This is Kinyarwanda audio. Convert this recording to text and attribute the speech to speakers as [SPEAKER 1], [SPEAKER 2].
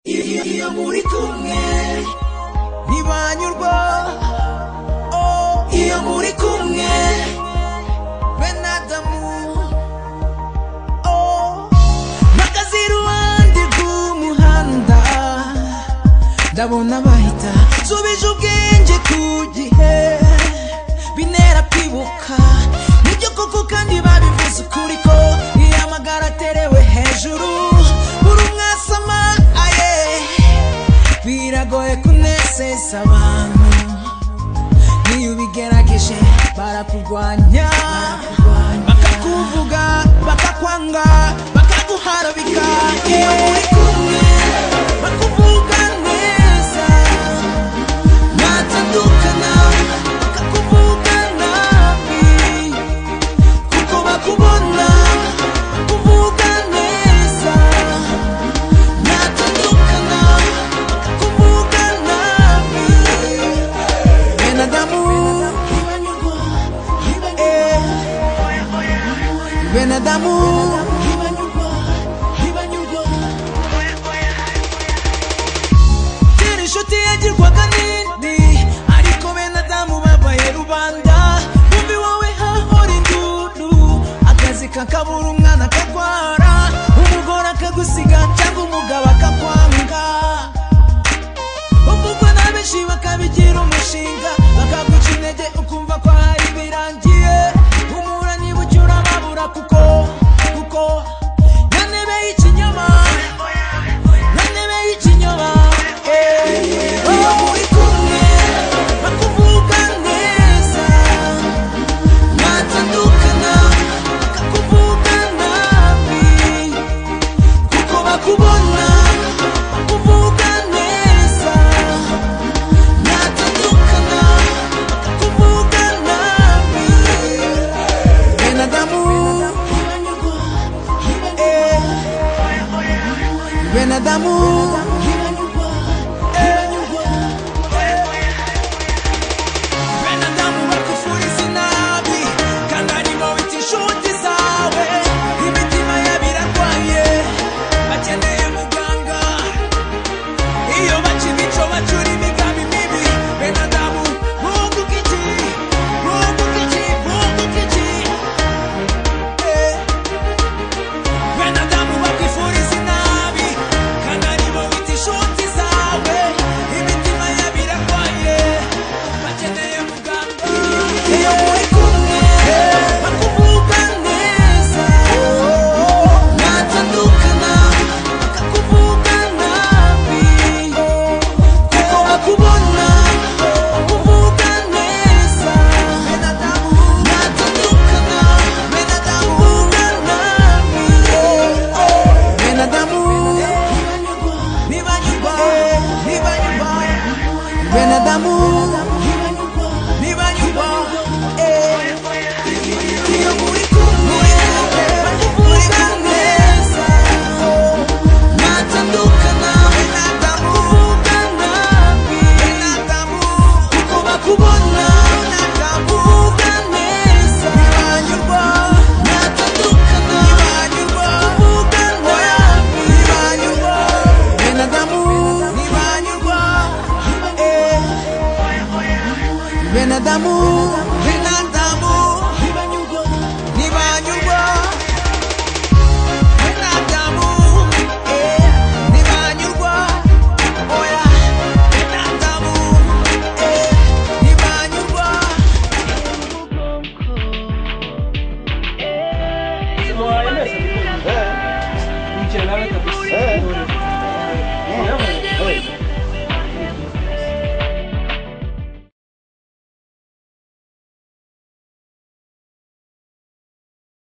[SPEAKER 1] iyo muri kumwe ntibanyurwa oh, iyo muri kumwe bene adamu oh. mpagaze iruhande rw'umuhanda ndabona bahita subije ubwenge ku gihe binera kwibuka nibyo koko kandi babivuze ukuri ko iyo amagara aterewe hejuru buri umwasama aye biragoye kunezeza abantu n'iyo ubigerageje barakurwanya bakakuvuga bakakwanga bakaguharabika iyo muri kumwe bakuvuga neza ntatandukana bakakuvuga nabi kuko bakubona bakuvuga neza ntatandukana bakakuvuga nabi bene adamu Eh, bene adamu kera inshuti yagirwaga n'indi ariko bene adamu babaye rubanda bumbi wowe hahora induru akazi kakabura umwana akarwara umugore akagusiga cyangwa umugabo akakwanga uvugwa na benshi bakabigira umushinga bakaguca intege ukumva ko hari birangiye umura niba ucyura babura kuko kuko na ntebe y'ikinyoma nanebe y'ikinyoma iyo muri kumwe bakuvuga neza ntatandukana bakakuvuga nabi kuko bakubona bakuvuga neza ntatandukana bakakuvuga nabi bene adamu bene adamu